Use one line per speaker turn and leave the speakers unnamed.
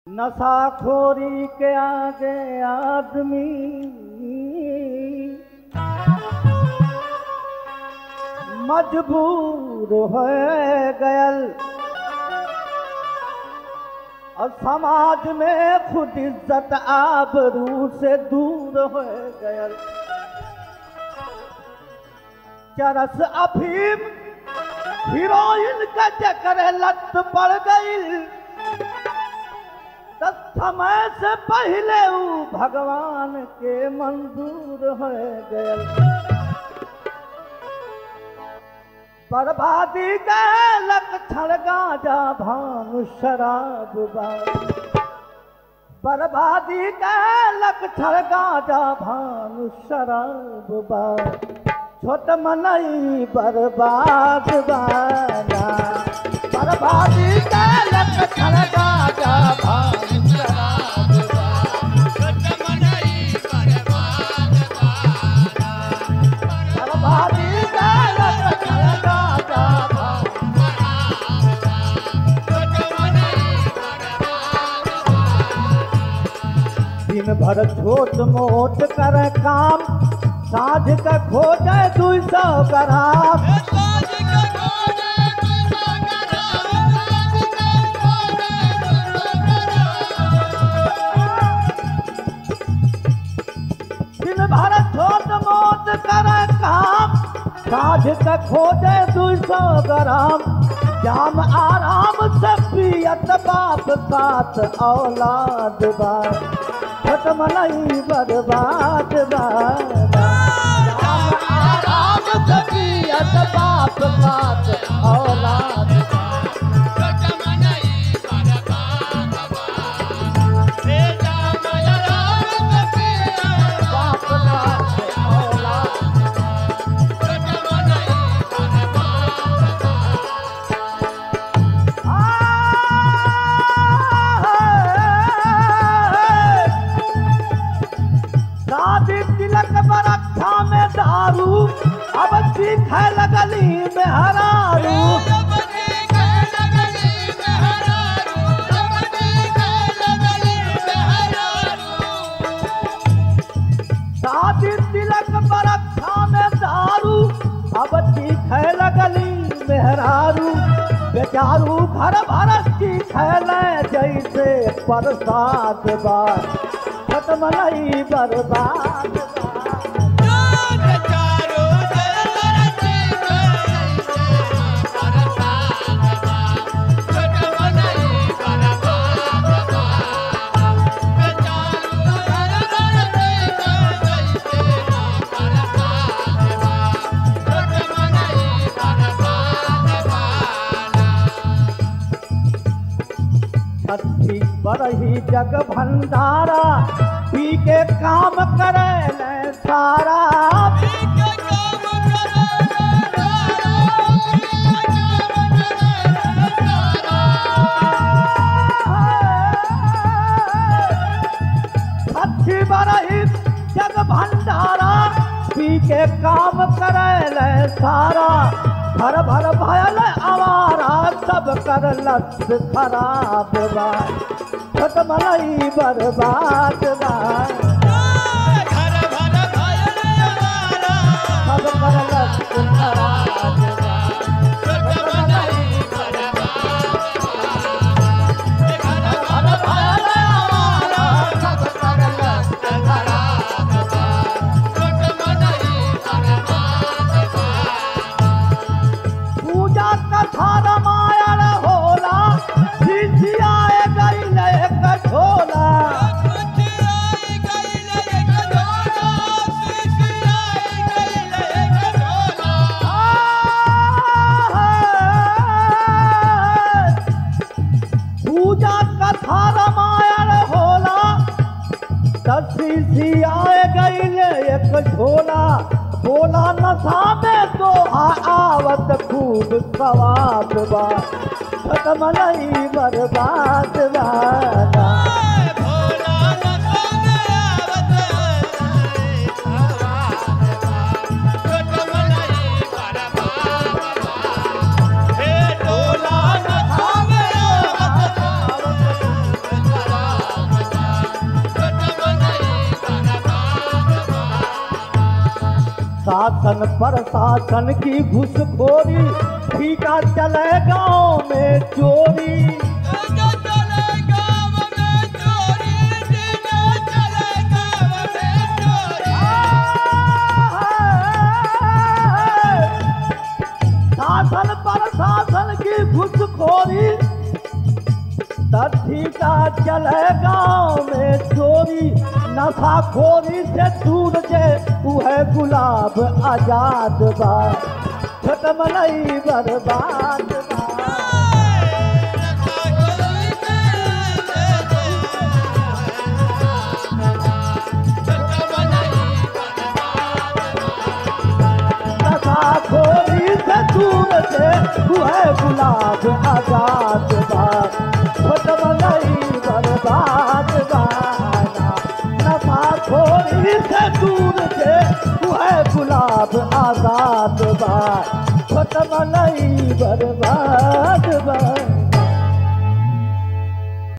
नशाखोरी के आगे आदमी मजबूर हो गयल और समाज में खुद इज्जत आबरू से दूर हो गयल चरस अफीम हीरोइन का चक्कर लत पड़ गई तो समय से पहले ऊ भगवान के मंजूर हो गयल बर्बादी का लक्षण गाजा भानु शराब बा बर्बादी का लक्षण गाजा भानु शराब बा छोट मनई बर्बाद बाना बर्बादी का लक्षण गाजा भानु शराब बा बर्बादी का लक्षण गाजा भानु दिन भर छोट मोट कर काम साँझ का खोजे दू सौ ग्राम दिन भर छोट मोट कर काम साँझ का खोजे दू सौ ग्राम जाम आराम से पियत बाप साथ औलाद बा खत्म नहीं बर्बाद बा जाम आराम से पियत बाप साथ औलाद बा बाप साथ औलाद शादी तिलक बरक्षा में दारू अब सीखे लगली में हरारू शादी तिलक बरक्षा में दारू अब सीखे लगली मेहरारू बेचारू घर भर सीखे जैसे प्रसाद बा खत्म नहीं बर्बाद बा छठी बरही जग भंडारा पी के काम करे ले सारा छठी बरही जग भंडारा पी के काम करे ले सारा भर भर भयल आवारा सब कर लत खराब बा खत्म नहीं बर्बाद बा सब कर लत खराब बा खत्म नहीं भर भयल आवारा सब कर लत खराब बा पूजा कथा रामायण होला सिसियाए गईल एक झोला पूजा कथा रामायण होला तब सिसियाए गईल एक झोला बोला नशा में तो आवत खूब सवाब बा खत्म नहीं बर्बाद बा
Hey, Lola,
शासन प्रशासन की घुसखोरी ठीका चले गांव में चोरी
टीका चले गाँव में चोरी टीका चले गाँव में चोरी
शासन प्रशासन की घुसखोरी तथी का चले गांव में चोरी नशाखोरी से दूर जे उहे गुलाब आजाद बा छटमलई बर्बाद बा नशाखोरी से दूर से उहे गुलाब आजाद बा छटमलई बर्बाद बा नशाखोरी से दूर से उहे गुलाब आजाद बा छटमलई बर्बाद बा